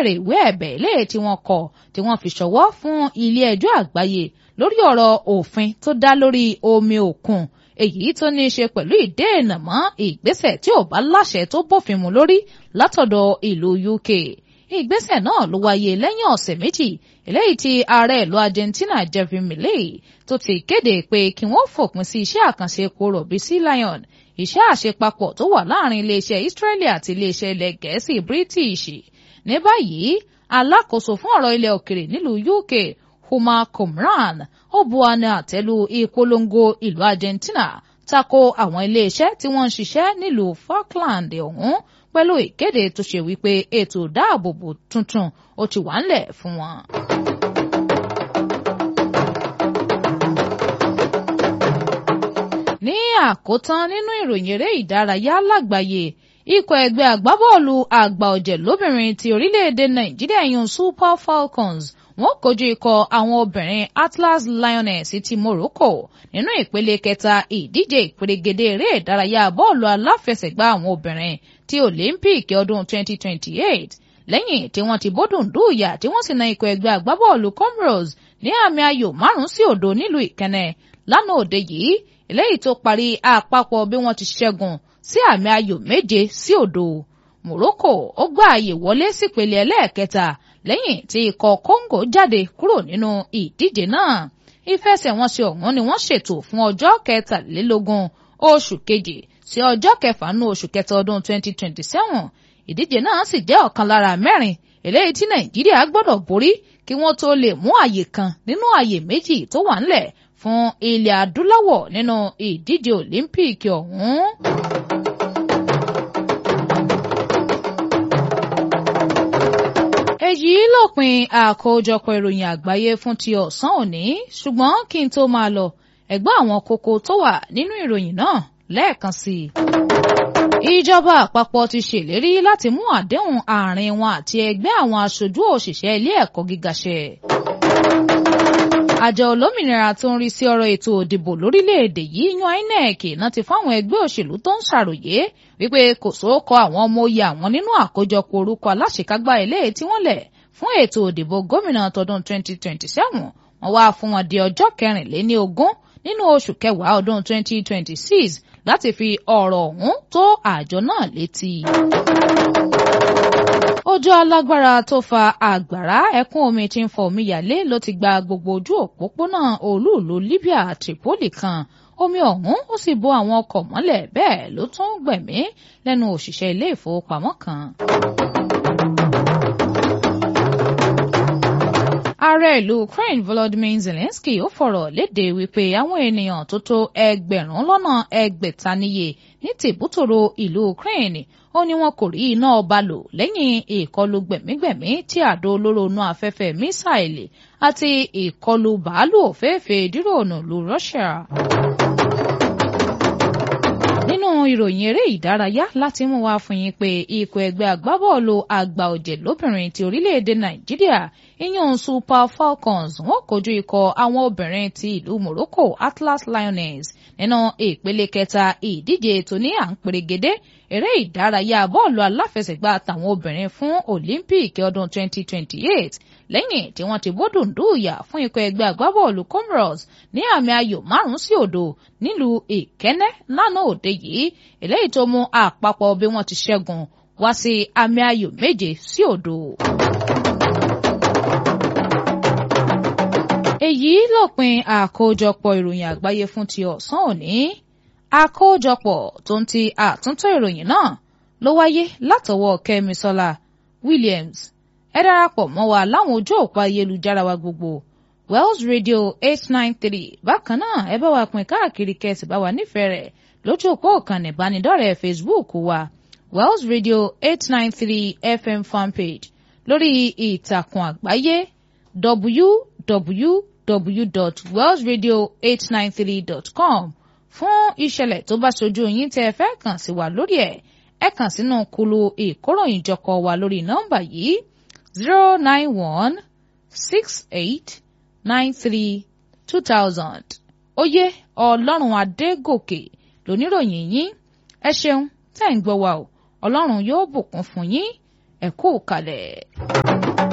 béèrè ìwé ẹ̀bẹ̀ léè tí wọ́n kọ tí wọ́n fi ṣọwọ́ fún ilé ẹjọ́ àgbáyé lórí ọ̀rọ̀ òfin tó dá lórí omi òkun èyí tó ní í ṣe pẹ̀lú ìdènà mọ́ ìgbésẹ̀ tí ò bá láṣẹ tó bófin mu lórí látọ̀dọ̀ ìlú UK ìgbésẹ̀ náà ló wáyé lẹ́yìn ọ̀sẹ̀ méjì eléyìí tí ààrẹ ìlú Argentina Javier Milei tó ti kéde pé kí wọ́n fòpin sí iṣẹ́ àkànṣe epo rọ̀bì Sea Lion iṣẹ́ àṣepapọ̀ tó wà láàrin iléeṣẹ́ Israeli àti iléeṣẹ́ ilẹ̀ Gẹ̀ẹ́sì British ní báyìí alákòóso fún ọ̀rọ̀ ilẹ̀ òkèrè nílùú UK Huma Komran ó bu àná àtẹ́lu ìpolongo ìlú Argentina tako àwọn iléeṣẹ́ tí wọ́n ń ṣiṣẹ́ nílùú Falkland ọ̀hún pẹ̀lú ìkéde tó ṣe wípé ètò ìdáàbòbò tuntun ó ti wà ńlẹ̀ fún wọn. ní àkótán nínú ìròyìn eré ìdárayá lágbàáyé ikọ̀ ẹgbẹ́ agbábọ́ọ̀lù àgbà ọ̀jẹ̀ lóbìnrin ti orílẹ̀-èdè nàìjíríà yun super falcons wọ́n kojú ikọ̀ àwọn obìnrin atlas lioness ti morocco nínú ìpele kẹta ìdíje ìpèrègèdè eré ìdárayá bọ́ọ̀lù aláfẹsẹ̀gbá àwọn obìnrin ti olympic ọdún 2028 lẹ́yìn tí wọ́n ti bódùn dùúyà tí wọ́n sì na ikọ̀ ẹgbẹ́ agbábọ́ọ̀lù comoros ní àmì ayò márùn-ún sí òdo nílùú ìkẹnẹ lánàá òde yìí eléyìí tó parí àpapọ̀ bí wọ́n ti ṣẹ́gun sí àmì ayò méje sí òdo Morocco ó gbá àyè wọlé sípele ẹlẹ́ẹ̀kẹta lẹ́yìn tí ikọ̀ Congo jáde kúrò nínú ìdíje náà ìfẹsẹ̀wọnsẹ̀ ọ̀hún ni wọ́n ṣètò fún ọjọ́ kẹtàlélógún oṣù kejì sí ọjọ́ kẹfà nínú oṣù kẹta ọdún 2027 ìdíje náà sì jẹ́ ọ̀kan lára mẹ́rin eléyìí tí Nàìjíríà gbọ́dọ̀ borí kí wọ́n tó lè mú àyè kan nínú àyè méjì tó wà ńlẹ̀ fún ilẹ̀ adúláwọ̀ nínú ìdíje Òlímpíìkì ọ̀hún. èyí lópin àkójọpọ̀ ìròyìn àgbáyé fún ti ọ̀sán òní ṣùgbọ́n kí n tó máa lọ ẹ̀gbọ́n àwọn kókó tó wà nínú ìròyìn náà lẹ́ẹ̀kan sí i. ìjọba àpapọ̀ ti ṣèlérí láti mú àdéhùn àárín wọn àti ẹgbẹ́ àwọn aṣojú òṣìṣẹ́ ilé ẹ̀kọ́ gíga ṣẹ. àjọ olómìnira tó ń rí sí ọ̀rọ̀ ètò òdìbò lórílẹ̀‐èdè yìí yan INEC náà ti fáwọn ẹgbẹ́ òṣèlú tó ń ṣàròyé wípé kò sóókọ àwọn ọmọ oyè àwọn nínú àkójọpọ̀ orúkọ aláṣekágbá eléyìí tí wọ́n lẹ̀ fún ètò òdìbò gómìnà tọdún 2027 wọ́n wá fún wọn di ọjọ́ kẹrìnléní ogún nínú oṣù kẹwàá ọdún 2026 láti fi ọ̀rọ̀ ọ̀hún tó àjọ náà létí. Òjò alágbára tó fa àgbàrá ẹ̀kún omi tí ń fọ omíyalé ló ti gba gbogbo ojú òpópónà olúùlú Libya Tripoli kan omi ọ̀hún ó sì bo àwọn ọkọ̀ mọ́lẹ̀ bẹ́ẹ̀ ló tún gbẹ̀mí lẹ́nu òṣìṣẹ́ ilé ìfowópamọ́ kan. ààrẹ ìlú Ukraine Volodymyr Zelensky ó fọ̀rọ̀ léde wípé àwọn ènìyàn tó tó ẹgbẹ̀rún lọ́nà ẹgbẹ̀ta níye ní tìbútòrò ìlú Ukraine ó ní wọn kò rí iná ọba lò lẹ́yìn ìkọlù gbẹ̀mígbẹ̀mí tí àdó olóró inú afẹ́fẹ́ mísáìlì àti ìkọlù bàálù òféèfé díròònù lu Russia nínú ìròyìn eré ìdárayá láti mú wá fún yín pé ikọ̀ ẹgbẹ́ agbábọ́ọ̀lù àgbà ọ̀jẹ̀ lóbìnrin ti orílẹ̀-èdè nàìjíríà ìyún super falcons wọ́n kojú ikọ̀ àwọn obìnrin ti ìlú morocco atlas lioness nínú ìpele kẹta ìdíje tó ní à ń perégedé eré ìdárayá bọ́ọ̀lù aláfẹsẹ̀gbá tàwọn obìnrin fún olympic ọdún 2028 lẹ́yìn tí wọ́n ti bódùn dùúyà fún ikọ̀ ẹgbẹ́ agbábọ́ọ̀lù comoros ní àmì ayò márùn-ún sí òdo nílùú ìkẹ́nẹ́ lánàá òde yìí eléyìí tó mú àpapọ̀ bí wọ́n ti ṣẹ́gun wá sí àmì ayò méje sí òdo. èyí lópin àkójọpọ̀ ìròyìn àgbáyé fún ti ọ̀sán òní àkójọpọ̀ tó ń ti àtúntò ìròyìn náà ló wáyé látọwọ́ kẹ́misọ́lá williams ẹ darapọ̀ mọ́ wa láwọn ojú òpó ayélujára wa gbogbo wells radio eight nine three bákan náà ẹ bá wa pín káàkiri kẹsì bá wa nífẹ̀ẹ́ rẹ̀ lójú òpó ìkànnì ìbánidọ́rẹ̀ẹ́ facebook wa wells radio eight nine three fm fanpage lórí ìtàkùn àgbáyé www.wellsradio893.com fún ìṣẹ̀lẹ̀ tó bá ṣojú yín tẹ́ ẹ fẹ́ kàn sí wa lórí ẹ̀ ẹ kàn sínú kulu ìkóròyìnjọkọ wa lórí nọ́mbà yìí zero nine one six eight nine three two thousand. oyè ọlọ́run adégòkè lóníròyìn yín ẹ ṣeun tẹ́ ń gbọ́ wa o ọlọ́run yóò bùkún fún yín ẹ kú kalẹ̀.